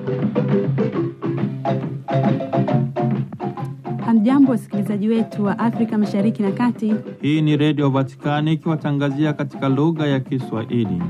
Hamjambo, wasikilizaji wetu wa Afrika Mashariki na Kati. Hii ni Redio Vatikani ikiwatangazia katika lugha ya Kiswahili.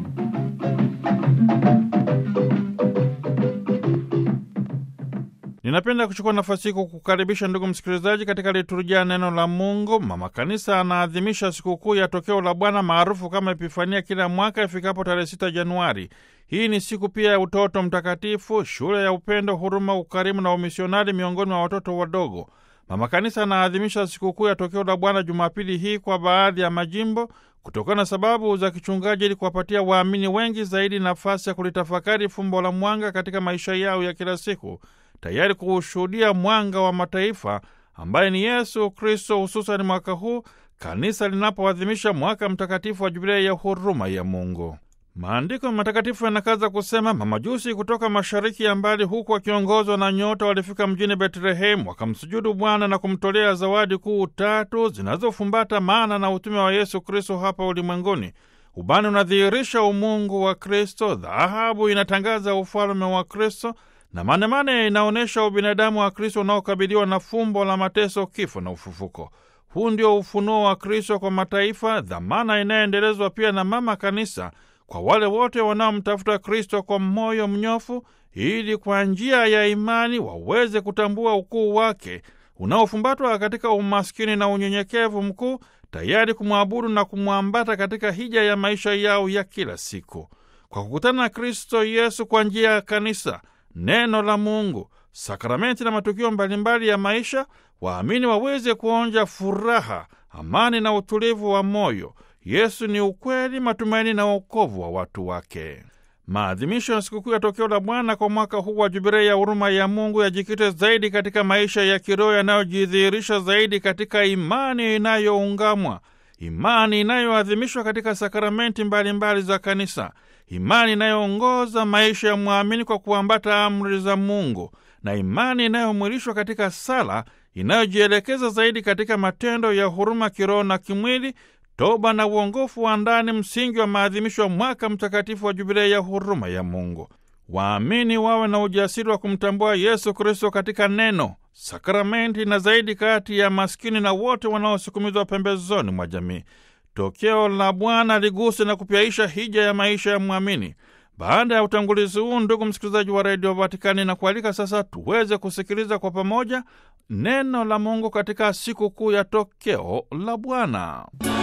Ninapenda kuchukua nafasi hii kukukaribisha ndugu msikilizaji katika liturujia ya neno la Mungu. Mama Kanisa anaadhimisha sikukuu ya tokeo la Bwana maarufu kama Epifania kila mwaka ifikapo tarehe 6 Januari. Hii ni siku pia ya utoto mtakatifu, shule ya upendo, huruma, ukarimu na umisionari miongoni mwa watoto wadogo. Mama Kanisa anaadhimisha sikukuu ya tokeo la Bwana Jumapili hii kwa baadhi ya majimbo kutokana na sababu za kichungaji, ili kuwapatia waamini wengi zaidi nafasi ya kulitafakari fumbo la mwanga katika maisha yao ya kila siku, tayari kuushuhudia mwanga wa mataifa ambaye ni Yesu Kristo, hususani mwaka huu kanisa linapoadhimisha mwaka mtakatifu wa Jubilei ya huruma ya Mungu. Maandiko matakatifu yanakaza kusema, mamajusi kutoka mashariki ya mbali, huku wakiongozwa na nyota, walifika mjini Betlehemu, wakamsujudu Bwana na kumtolea zawadi kuu tatu zinazofumbata maana na utume wa Yesu Kristo hapa ulimwenguni. Ubani unadhihirisha umungu wa Kristo, dhahabu inatangaza ufalme wa Kristo na manemane inaonyesha ubinadamu wa Kristo unaokabiliwa na fumbo la mateso, kifo na ufufuko. Huu ndio ufunuo wa Kristo kwa mataifa, dhamana inayoendelezwa pia na Mama Kanisa kwa wale wote wanaomtafuta Kristo kwa moyo mnyofu, ili kwa njia ya imani waweze kutambua ukuu wake unaofumbatwa katika umaskini na unyenyekevu mkuu, tayari kumwabudu na kumwambata katika hija ya maisha yao ya kila siku. Kwa kukutana na Kristo Yesu kwa njia ya kanisa, neno la Mungu, sakramenti na matukio mbalimbali ya maisha, waamini waweze kuonja furaha, amani na utulivu wa moyo. Yesu ni ukweli, matumaini na wokovu wa watu wake. Maadhimisho ya sikukuu ya tokeo la Bwana kwa mwaka huu wa Jubilei ya huruma ya Mungu yajikite zaidi katika maisha ya kiroho yanayojidhihirisha zaidi katika imani inayoungamwa, imani inayoadhimishwa katika sakramenti mbalimbali mbali za kanisa, imani inayoongoza maisha ya mwamini kwa kuambata amri za Mungu, na imani inayomwilishwa katika sala inayojielekeza zaidi katika matendo ya huruma kiroho na kimwili toba na uongofu wa ndani, msingi wa maadhimisho ya mwaka mtakatifu wa Jubilei ya huruma ya Mungu. Waamini wawe na ujasiri wa kumtambua Yesu Kristo katika neno, sakramenti na zaidi kati ya maskini na wote wanaosukumizwa pembezoni mwa jamii. Tokeo la Bwana liguse na kupyaisha hija ya maisha ya mwamini. Baada ya utangulizi huu, ndugu msikilizaji wa redio Vatikani, na kualika sasa tuweze kusikiliza kwa pamoja neno la Mungu katika siku kuu ya tokeo la Bwana.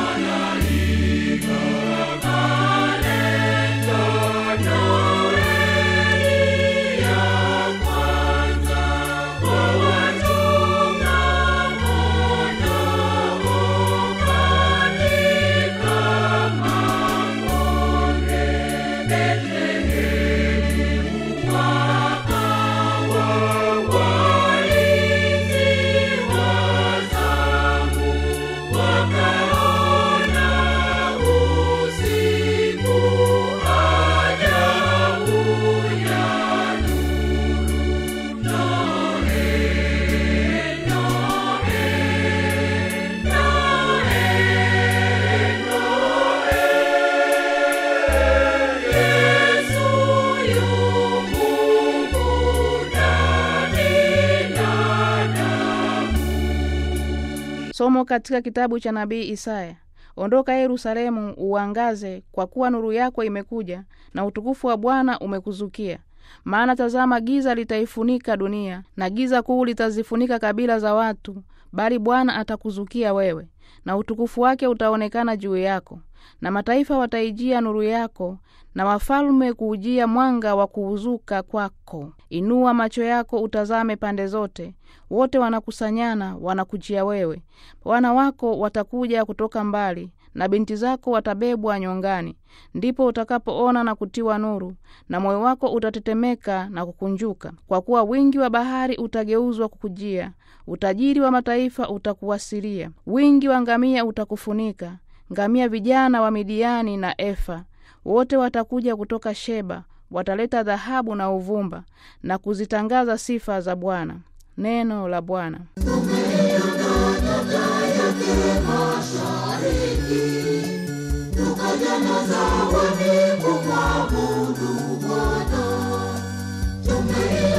Somo katika kitabu cha nabii Isaya. Ondoka Yerusalemu, uangaze, kwa kuwa nuru yako imekuja na utukufu wa Bwana umekuzukia. Maana tazama, giza litaifunika dunia, na giza kuu litazifunika kabila za watu, bali Bwana atakuzukia wewe, na utukufu wake utaonekana juu yako. Na mataifa wataijia nuru yako, na wafalme kuujia mwanga wa kuuzuka kwako. Inua macho yako utazame pande zote, wote wanakusanyana wanakujia wewe. Wana wako watakuja kutoka mbali, na binti zako watabebwa nyongani. Ndipo utakapoona na kutiwa nuru, na moyo wako utatetemeka na kukunjuka, kwa kuwa wingi wa bahari utageuzwa kukujia, utajiri wa mataifa utakuwasilia, wingi wa ngamia utakufunika, ngamia vijana wa Midiani na Efa. Wote watakuja kutoka Sheba, wataleta dhahabu na uvumba na kuzitangaza sifa za Bwana. Neno la Bwana. Tukaja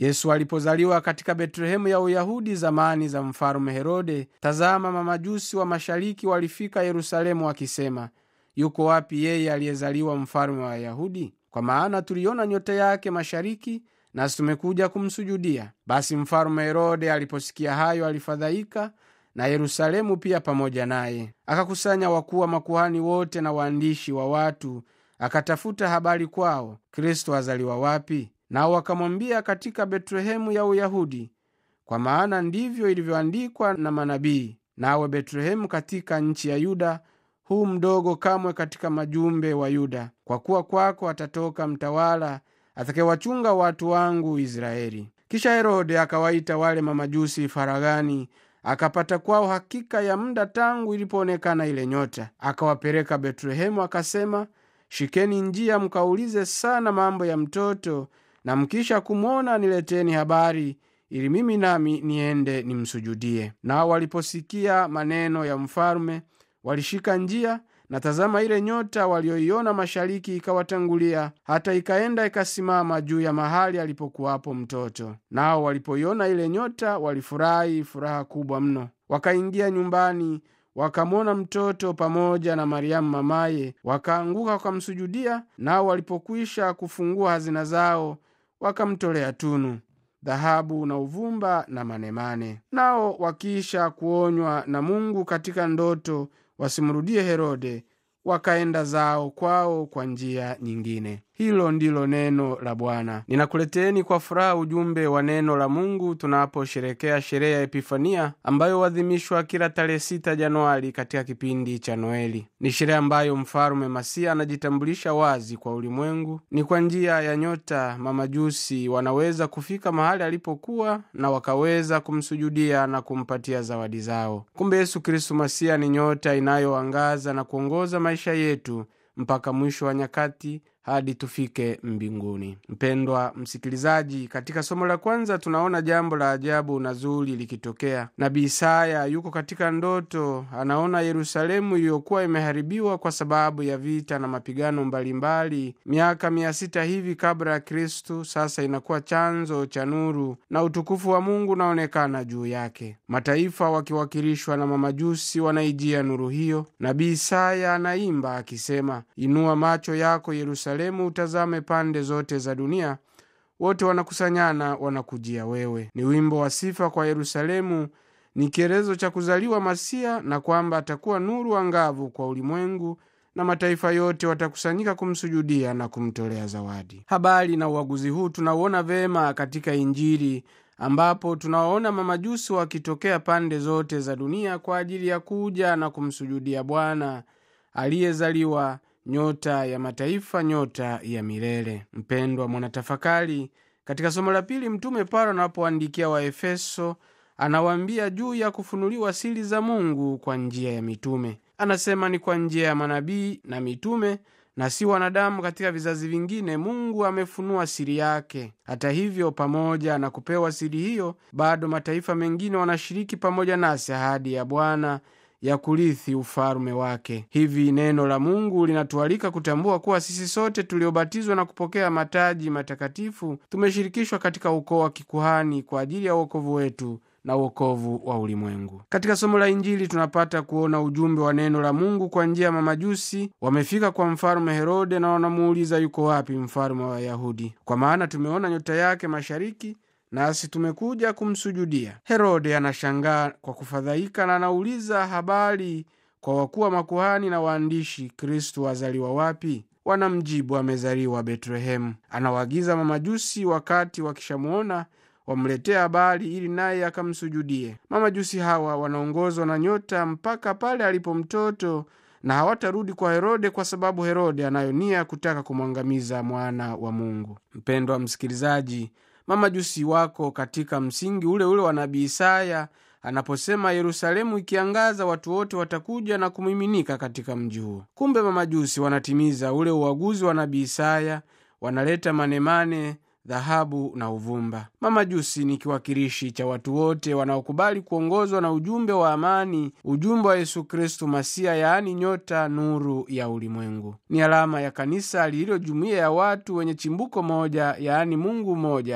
yesu alipozaliwa katika betlehemu ya uyahudi zamani za mfalume herode tazama mamajusi wa mashariki walifika yerusalemu wakisema yuko wapi yeye aliyezaliwa mfalume wa wayahudi kwa maana tuliona nyota yake mashariki nasi tumekuja kumsujudia basi mfalume herode aliposikia hayo alifadhaika na yerusalemu pia pamoja naye akakusanya wakuu wa makuhani wote na waandishi wa watu akatafuta habari kwao kristo azaliwa wapi nao wakamwambia katika betlehemu ya uyahudi kwa maana ndivyo ilivyoandikwa na manabii nawe betlehemu katika nchi ya yuda huu mdogo kamwe katika majumbe wa yuda kwa kuwa kwako atatoka mtawala atakewachunga watu wangu israeli kisha herode akawaita wale mamajusi faragani akapata kwao hakika ya muda tangu ilipoonekana ile nyota akawapeleka betlehemu akasema shikeni njia mkaulize sana mambo ya mtoto na mkisha kumwona nileteni habari ili mimi nami niende nimsujudie nao waliposikia maneno ya mfalume walishika njia na tazama ile nyota walioiona mashariki ikawatangulia hata ikaenda ikasimama juu ya mahali alipokuwapo mtoto nao walipoiona ile nyota walifurahi furaha kubwa mno wakaingia nyumbani wakamwona mtoto pamoja na mariamu mamaye wakaanguka wakamsujudia nao walipokwisha kufungua hazina zao wakamtolea tunu dhahabu na uvumba na manemane nao wakiisha kuonywa na mungu katika ndoto wasimrudie herode wakaenda zao kwao kwa njia nyingine hilo ndilo neno la bwana ninakuleteni kwa furaha ujumbe wa neno la mungu tunaposherekea sherehe ya epifania ambayo huadhimishwa kila tarehe 6 januari katika kipindi cha noeli ni sherehe ambayo mfalume masia anajitambulisha wazi kwa ulimwengu ni kwa njia ya nyota mamajusi wanaweza kufika mahali alipokuwa na wakaweza kumsujudia na kumpatia zawadi zao kumbe yesu kristu masia ni nyota inayoangaza na kuongoza maisha yetu mpaka mwisho wa nyakati hadi tufike mbinguni mpendwa msikilizaji katika somo la kwanza tunaona jambo la ajabu na zuri likitokea nabii isaya yuko katika ndoto anaona yerusalemu iliyokuwa imeharibiwa kwa sababu ya vita na mapigano mbalimbali miaka mia sita hivi kabla ya kristu sasa inakuwa chanzo cha nuru na utukufu wa mungu unaonekana juu yake mataifa wakiwakilishwa na mamajusi wanaijia nuru hiyo nabii isaya anaimba akisema inua macho yako yerusalemu yerusalemu utazame pande zote za dunia wote wanakusanyana wanakujia wewe ni wimbo wa sifa kwa yerusalemu ni kielezo cha kuzaliwa masia na kwamba atakuwa nuru angavu kwa ulimwengu na mataifa yote watakusanyika kumsujudia na kumtolea zawadi habari na uaguzi huu tunauona vema katika injili ambapo tunawaona mamajusi wakitokea pande zote za dunia kwa ajili ya kuja na kumsujudia bwana aliyezaliwa nyota ya mataifa nyota ya milele mpendwa mwanatafakari katika somo la pili mtume paulo anapoandikia waefeso anawaambia juu ya kufunuliwa siri za mungu kwa njia ya mitume anasema ni kwa njia ya manabii na mitume na si wanadamu katika vizazi vingine mungu amefunua siri yake hata hivyo pamoja na kupewa siri hiyo bado mataifa mengine wanashiriki pamoja nasi ahadi ya bwana ya kurithi ufalume wake hivi neno la mungu linatualika kutambua kuwa sisi sote tuliobatizwa na kupokea mataji matakatifu tumeshirikishwa katika ukoo wa kikuhani kwa ajili ya uokovu wetu na uokovu wa ulimwengu katika somo la injili tunapata kuona ujumbe wa neno la mungu kwa njia ya mamajusi wamefika kwa mfalume herode na wanamuuliza yuko wapi mfalume wa wayahudi kwa maana tumeona nyota yake mashariki nasi tumekuja kumsujudia herode anashangaa kwa kufadhaika na anauliza habari kwa wakuu wa makuhani na waandishi kristu azaliwa wapi wanamjibu amezaliwa betlehemu anawaagiza mamajusi wakati wakishamuona wamletea habari ili naye akamsujudie mamajusi hawa wanaongozwa na nyota mpaka pale alipo mtoto na hawatarudi kwa herode kwa sababu herode anayo nia kutaka kumwangamiza mwana wa mungu mpendwa msikilizaji mamajusi wako katika msingi ule ule wa nabii isaya anaposema yerusalemu ikiangaza watu wote watakuja na kumiminika katika mji huo kumbe mamajusi wanatimiza ule uaguzi wa nabii isaya wanaleta manemane dhahabu na uvumba mamajusi ni kiwakilishi cha watu wote wanaokubali kuongozwa na ujumbe wa amani ujumbe wa yesu kristu masia yaani nyota nuru ya ulimwengu ni alama ya kanisa lililo jumuiya ya watu wenye chimbuko moja yaani mungu mmoja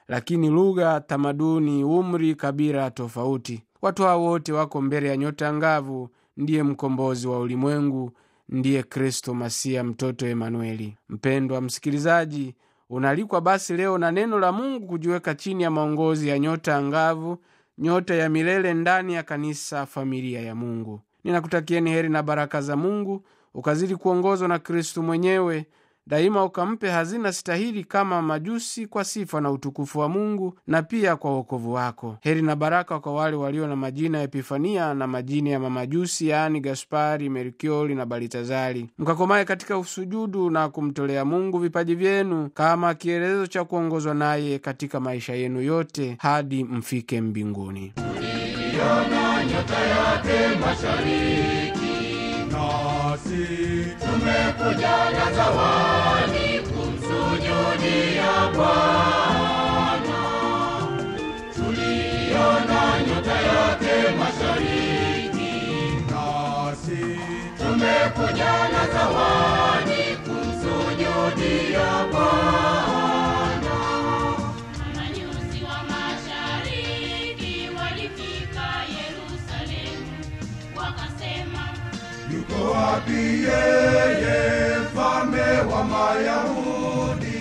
lakini lugha, tamaduni, umri, kabila tofauti. Watu hao wote wako mbele ya nyota ngavu, ndiye mkombozi wa ulimwengu, ndiye Kristo Masia, mtoto Emanueli. Mpendwa msikilizaji, unaalikwa basi leo na neno la Mungu kujiweka chini ya maongozi ya nyota angavu, nyota ya milele ndani ya kanisa, familia ya Mungu. Ninakutakieni heri na baraka za Mungu, ukazidi kuongozwa na Kristu mwenyewe daima, ukampe hazina stahili kama majusi, kwa sifa na utukufu wa Mungu na pia kwa wokovu wako. Heri na baraka kwa wale walio na majina ya Epifania na majina ya mamajusi, yaani Gaspari, Melkioli na Balitazari, mkakomaye katika usujudu na kumtolea Mungu vipaji vyenu kama kielelezo cha kuongozwa naye katika maisha yenu yote hadi mfike mbinguni. Tuliona nyota yake mashariki, nasi tumekuja na zawadi kumsujudia Bwana. Tuliona nyota yake mashariki, nasi tumekuja na zawadi kumsujudia Bwana. Mamajusi wa mashariki walifika Yerusalemu, wakasema Yuko wapi yeye mfalme wa Mayahudi?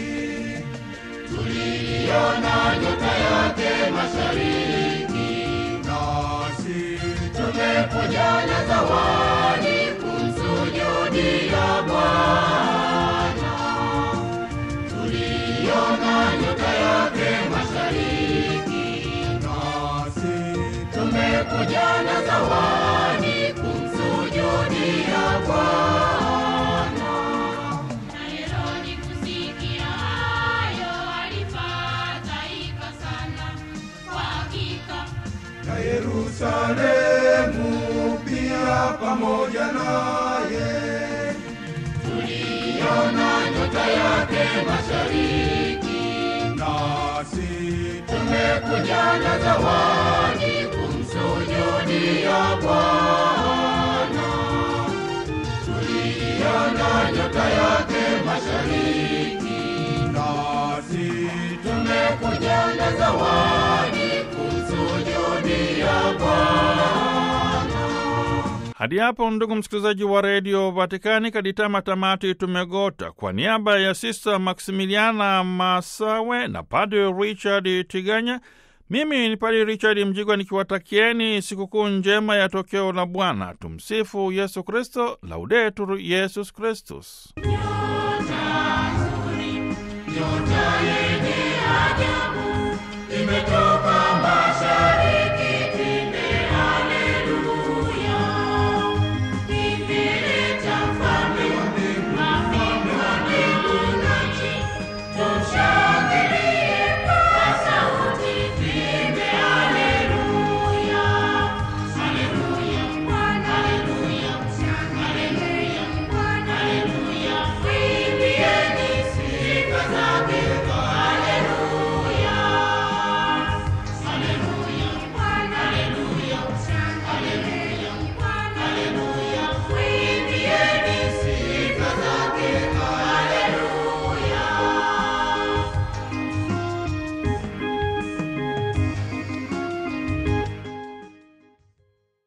Tuliona nyota yake mashariki, nasi tumekuja na zawadi kumsujudia Bwana. Tuliona nyota yake mashariki, nasi tumekuja na zawadi kumsujudia Bwana. na Herodi kusikia hayo alifadhaika sana. Kwa hakika na Yerusalemu pia pamoja naye. Tuliona nyota yake mashariki, nasi tumekuja na zawadi kumsujudia Bwana. Tuliona nyota yake mashariki, nasi tumekuja na zawadi kumsujudia Bwana. Hadi hapo ndugu msikilizaji wa redio Vatikani, kaditama tamati tumegota. Kwa niaba ya Sista Maksimiliana Masawe na Padre Richard Tiganya, mimi ni Padre Richard Mjigwa nikiwatakieni sikukuu njema ya tokeo la Bwana. Tumsifu Yesu Kristo, Laudetur Yesus Kristus. nyota